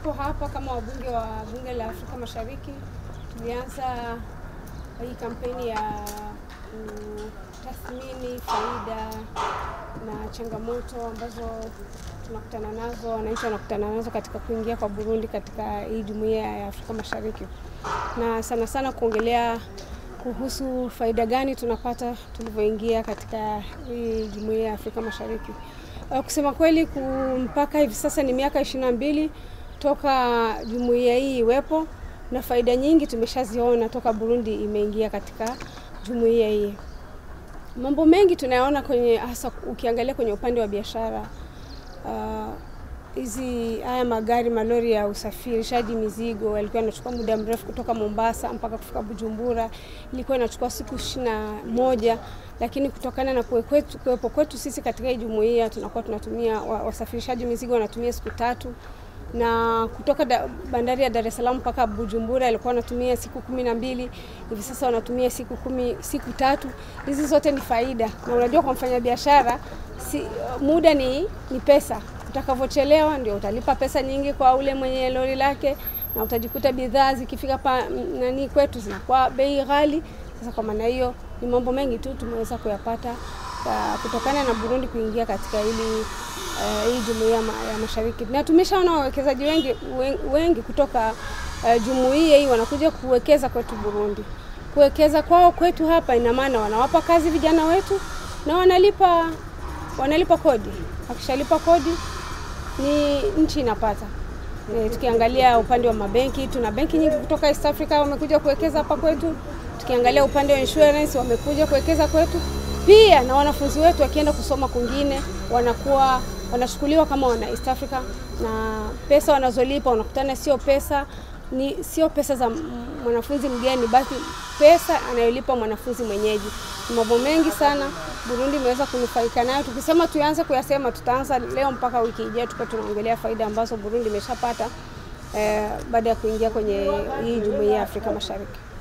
tuko hapa kama wabunge wa bunge la Afrika Mashariki. Tulianza hii kampeni ya kutathmini faida na changamoto ambazo tunakutana nazo, wananchi wanakutana nazo katika kuingia kwa Burundi katika hii jumuiya ya Afrika Mashariki, na sana sana kuongelea kuhusu faida gani tunapata tulivyoingia katika hii jumuiya ya Afrika Mashariki. Uh, kusema kweli mpaka hivi sasa ni miaka ishirini na mbili toka jumuiya hii iwepo na faida nyingi tumeshaziona toka Burundi imeingia katika jumuiya hii. Mambo mengi tunayaona kwenye hasa ukiangalia kwenye upande wa biashara hizi uh, haya magari malori ya usafirishaji mizigo yalikuwa yanachukua muda mrefu kutoka Mombasa mpaka kufika Bujumbura, ilikuwa inachukua siku ishirini na moja lakini kutokana na kuwepo kwetu sisi katika hii jumuiya tunakuwa tunatumia wasafirishaji mizigo wanatumia siku tatu na kutoka da, bandari ya Dar es Salaam mpaka Bujumbura ilikuwa wanatumia siku kumi na mbili hivi sasa wanatumia siku kumi, siku tatu. Hizi zote ni faida, na unajua kwa mfanyabiashara si, muda ni, ni pesa. Utakavyochelewa ndio utalipa pesa nyingi kwa ule mwenye lori lake, na utajikuta bidhaa zikifika pa nani kwetu zinakuwa bei ghali. Sasa kwa maana hiyo ni mambo mengi tu tumeweza kuyapata kutokana na Burundi kuingia katika hili Uh, hii jumuiya ya mashariki na tumeshaona wawekezaji wengi, wengi kutoka uh, jumuiya hii wanakuja kuwekeza kwetu Burundi. Kuwekeza kwao kwetu hapa ina maana wanawapa kazi vijana wetu na wanalipa wanalipa kodi. Wakishalipa kodi ni nchi inapata. E, tukiangalia upande wa mabenki, tuna benki nyingi kutoka East Africa wamekuja kuwekeza hapa kwetu. Tukiangalia upande wa insurance wamekuja kuwekeza kwetu pia, na wanafunzi wetu wakienda kusoma kwingine wanakuwa wanachukuliwa kama wana East Africa na pesa wanazolipa unakutana sio pesa ni sio pesa za mwanafunzi mgeni, basi pesa anayolipa mwanafunzi mwenyeji. Mambo mengi sana Burundi imeweza kunufaika nayo. Tukisema tuanze kuyasema, tutaanza leo mpaka wiki ijayo, tuko tunaongelea faida ambazo Burundi imeshapata eh, baada ya kuingia kwenye hii jumuiya ya Afrika Mashariki.